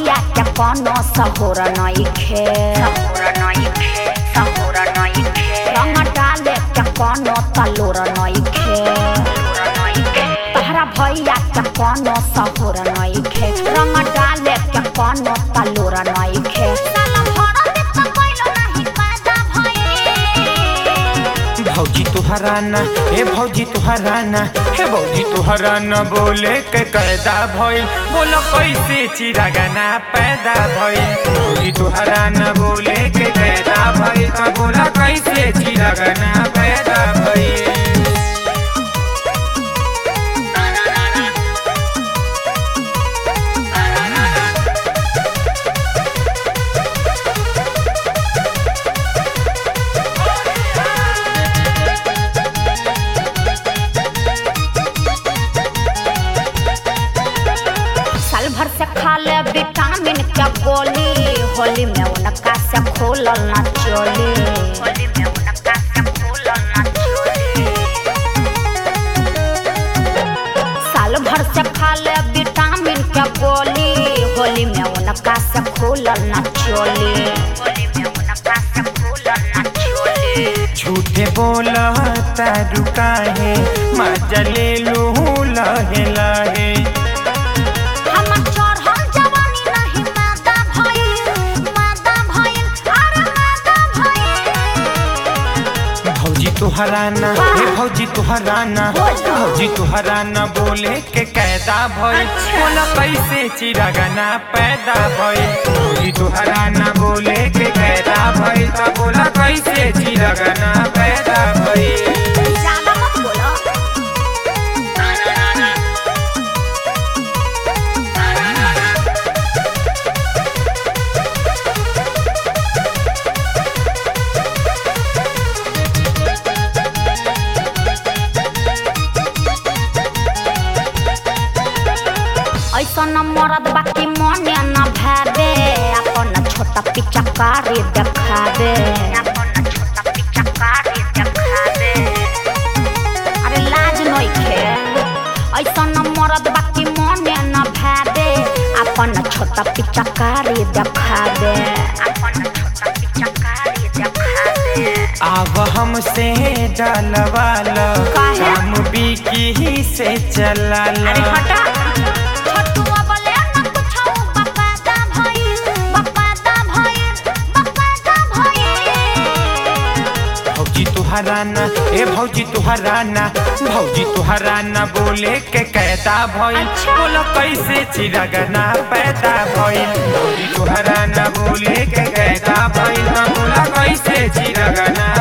भैया के कोनो सहुर नइखे रंग डाले के कोनो तलुर नइखे तहरा भैया के कोनो सहुर नइखे रंग डाले के कोनो तलुर नइखे साला भर देत कइलो नाही पैदा भइल भौजी तुहरा ना हे भौजी तुहरा ना हे भौजी तुहरा ना बोले के कैदा भइल बोलो कैसे चिरागाना पैदा भइल भौजी तुहरा ना बोले के कैदा भइल त बोला कैसे चिरागाना पैदा भइल साल भर से खा ले विटामिन के गोली होली में उनका से खोलल ना चोली होली में उनका से खोलल ना चोली साल भर से खा ले विटामिन के गोली होली में उनका से खोलल ना चोली होली में उनका से खोलल ना चोली झूठे बोला तारू काहे मजा ले लू लहे लहे हमर चढ़ल जवानी नहीं मादा भइल मादा भइल अरे मादा भइल भौजी तुहरा ना हे भौजी तुहरा ना भौजी तुहरा ना बोले के कैदा भइल बोला कैसे चिरागाना पैदा भइल भौजी तुहरा ना बोले के कैदा भइल त बोला कैसे चिरागाना पैदा भइल ज्यादा मत बोलो ऐसन मरद बाकी मने न भावे अपन छोटा पिचकारी देखावे अपन छोटा पिचकारी देखावे अरे लाज नइखे ऐसन मरद बाकी मने न भावे अपन छोटा पिचकारी देखावे अपन छोटा पिचकारी देखावे आव हमसे डलवाल काहे? काम बिकी से चलाला अरे हटा छटुआ बोले न कुछो बकादा भइल बकादा भइल बकादा भइल भौजी तुहरा ना ए भौजी तुहरा ना भौजी तुहरा ना बोले के कैदा भइल अच्छा। बोला कैसे चिरागना पैदा भइल भौजी तुहरा ना बोले के कैदा भइल त बोला कैसे चिरागना